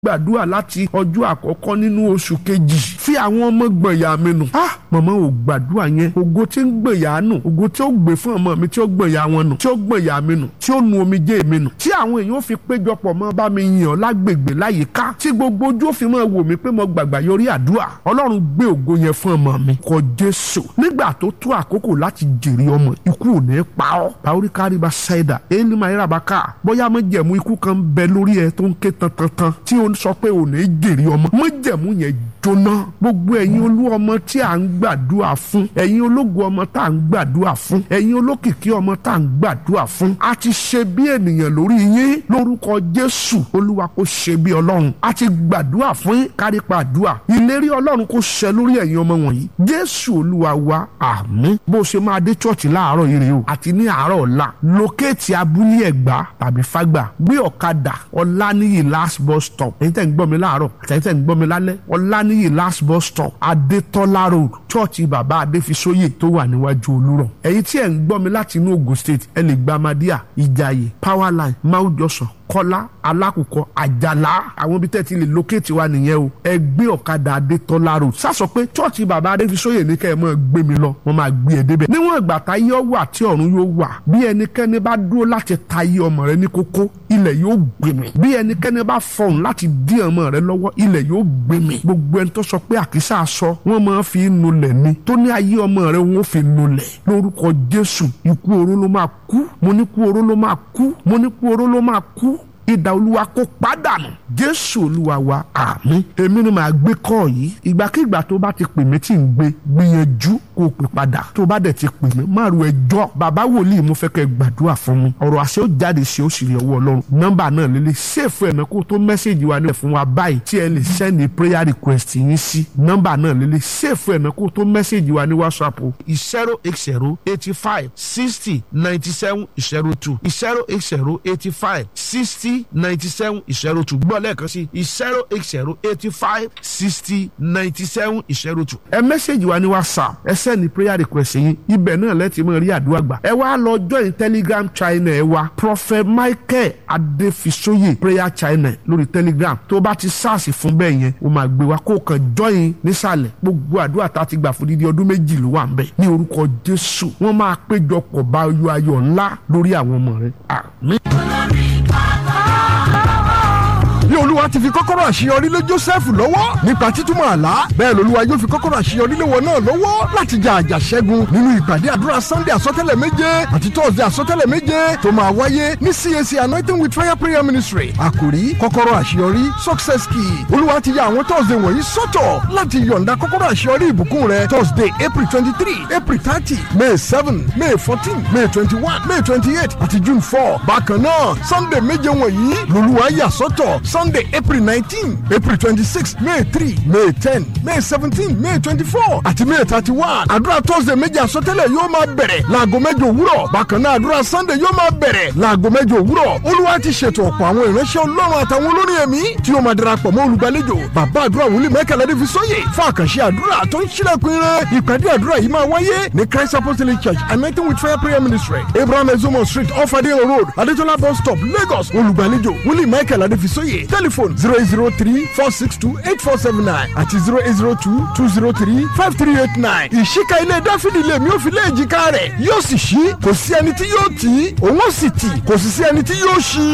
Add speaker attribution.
Speaker 1: gbàdúrà láti ọjọ́ àkọ́kọ́ nínú oṣù kejì fi àwọn ọmọ gbọ̀nyà mi nù. ah màmá ò gbàdúrà yẹn ògo tí ń gbọ̀nyà nù ògo tí ó gbé fún ọmọ mi tí ó gbọ̀nyà wọn nù tí ó gbọ̀nyà mi nù tí ó nu omijé mi nù tí àwọn èèyàn fi péjọpọ̀ mọ́ bá mi yàn lágbègbè láyìíká tí gbogbo ojú ó fi máa wò mí pé mo gbàgbà yọrí àdúrà ọlọ́run gbé ògo yẹn fún ọmọ mi kọ jésù nígbà tó tó àkókò láti jèrè ọmọ ikú ò ní pa ọ́ báwórí kárí bá ṣáìdà èyí máa yára bá ká bóyá mọ́jẹ̀mú ikú kan bẹ lórí ẹ tó ń ké tantantan tí ó ń sọ pé ò ní jèrè ọmọ mọ́jẹ̀mú yẹn jóná gbogbo ẹ̀yin olú ọmọ tí à ń gbàdúrà fún ẹ̀yin ológun ọmọ tá à ń gbàdúrà fún ẹ̀yin olókìkí ọmọ tá à ń gbàdúrà fún a ti ṣe bí ènìyàn lórí yín lórúkọ jésù olúwa kó ṣe bí ọlọ́run a ti gbàdúrà fún yín kárípa àdúrà ìlérí ọlọ́run kó ṣẹ lórí ẹ̀yin ọmọ wọ̀nyí jésù olúwa wa àmín bó ṣe máa dé chọ́ọ̀chì láàárọ̀ yìí rèé o àti ní àárọ̀ ọ̀la lókèétì abúlé ẹ̀gbá tàbí fágbà gbé ọ̀kadà ọ̀lànìyí last bus stop èyí tẹ̀ ń gbọ́ mi láàárọ̀ àtẹ̀yìn tẹ̀ ń gbọ́ mi lálẹ́ ọ̀lànìyí last bus stop adétọ́lá road chọ́ọ̀chì bàbá adéfisóyè tó wà níwájú olúrọ̀ ẹ̀yin tí ẹ̀ ń gbọ́ mi láti inú ogun state ẹ lè gba amadíà ìjàyè powerline máwùjọsàn kọ́lá alákùkọ àjàlá àwọn ibi tẹ́ ti lè lókèétì wa nìyẹn o ẹ gbé ọ̀kadà adétọ́lá road sásọ pé chọ́ọ̀chì bàbá adéfisóyè ní kẹ́ ẹ máa gbé mi lọ wọ́n máa gbé ẹ débẹ̀ níwọ̀n ìgbà táyé wà tí ọ̀run yóò wà bí ẹnikẹ́ni bá dúró láti tayé ọmọ rẹ ní kókó ilẹ̀ yóò gbé mi bí ẹnikẹ́ni bá fọhùn láti dí ọmọ rẹ lọ́wọ́ ilẹ̀ yóò gbé mi gbogbo ẹni tó sọ pé àkísà sọ wọ́n máa fi nulẹ̀ ni tó ní ayé ọmọ rẹ wọ́n fi nulẹ̀ lórúkọ jésù ikú oró ló máa kú mo ní kú oró ló máa kú mo ní kú oró ló máa kú ìdá olúwa kó pàdánù jésù olúwa wa àmín èmi ni màá gbé kọ́ yìí ìgbàkigbà tó bá ti pè mí tí ń gbé gbìyànjú kó o pè padà tó bá dẹ̀ ti pè mí má ru ẹjọ́ bàbá wòlíì mo fẹ́ kẹ́ gbàdúrà fún mi ọ̀rọ̀ àṣẹ ó jáde sí ó sì rí ọwọ́ ọlọ́run nọ́mbà náà lélẹ̀ ṣèfù ẹ̀nà kó tó mẹ́sẹ̀gì wa nílẹ̀ fún wa báyìí tí ẹ lè sẹ́ni prayer request yín sí nọ́mbà náà lélẹ̀ ṣèfù ẹ̀nà kó tó mẹ́sẹ̀gì wa ní whatsapp o zero eight zero eighty five sixty ninety seven zero two zero eight zero eighty five sixty ninety seven zero two gbọ́ lẹ́ẹ̀kan sí zero eight zero eighty five sixty ninety seven zero two. ẹ mẹ́sẹ̀gì wa ní whatsapp ẹ sẹ́ni prayer request yín ibẹ̀ náà lẹ́tì mọ́ rí àdúrà gbà. ẹ wá lọ join telegram channel ẹ wa prophet michael adefisoye prayer channel lórí telegram tó bá ti sars fún bẹ́ẹ̀ yẹn o máa gbé wa kó kàn join nísàlẹ̀ gbogbo àdúrà tá a ti gbà fún dídí ọdún méjì ló wà ń bẹ̀ ní orúkọ jésù wọ́n máa péjọpọ̀ bá ayọ̀ ayọ̀ ńlá lórí àwọn ọmọ rẹ̀ àmín
Speaker 2: bí olúwa ti fi kọ́kọ́rọ́ àṣeyọrí lé joseph lọ́wọ́ nípa títúmọ̀ àlá bẹ́ẹ̀ lolúwa yóò fi kọ́kọ́rọ́ àṣeyọrí lé wọn náà lọ́wọ́ láti jà àjà ṣẹ́gun nínú ìpàdé àdúrà sunday àsọtẹ́lẹ̀ méje àti thursday àsọtẹ́lẹ̀ méje tó máa wáyé ní cac anointing with fire prayer ministry àkòrí kọ́kọ́rọ́ àṣeyọrí success key olúwa ti ya àwọn thursday wọ̀nyí sọ́tọ̀ láti yọ̀ǹda kọ́kọ́rọ́ àṣeyọrí ìbùkún rẹ thursday april twenty three april thirty may seven may fourteen may twenty one may twenty eight àti june four bákan náà sunday méje wọ̀nyí lolúwa yà sọ́tọ̀ sunday april nineteen april twenty-six may three may ten may seventeen may twenty-four àti may thirty-one àdúrà thursday méje àsọtẹ́lẹ̀ yóò máa bẹ̀rẹ̀ láago mẹ́jọ òwúrọ̀ bákan náà àdúrà sunday yóò máa bẹ̀rẹ̀ láago mẹ́jọ òwúrọ̀ olúwa ti ṣètò ọ̀pọ̀ àwọn ìránṣẹ́ ọlọ́run àtàwọn olórin ẹ̀mí tí yóò máa darapọ̀ mọ́ olùgbàlejò bàbá àdúrà wòlíì mẹ́kànlá dé fi sóyè fún àkànṣe àdúrà tó ń ṣílẹ̀kùn ire ìpàdé àdúrà yìí máa wáyé ní christ apostolic church anointing with fire prayer ministry abraham ezomo street off adeyan road adetola bus stop lagos olùgbàlejò wòlíì mẹ́kànlá dé fi sóyè telephone zero eight zero three four six two eight four seven nine àti zero eight zero two two zero three five three eight nine. ìṣíka ilé dáfídì lèmi ò fi lé èjìká rẹ̀ yóò sì ṣí kò sí ẹni tí yóò tì í òun ó sì tì kò sì sí ẹni tí yóò ṣí.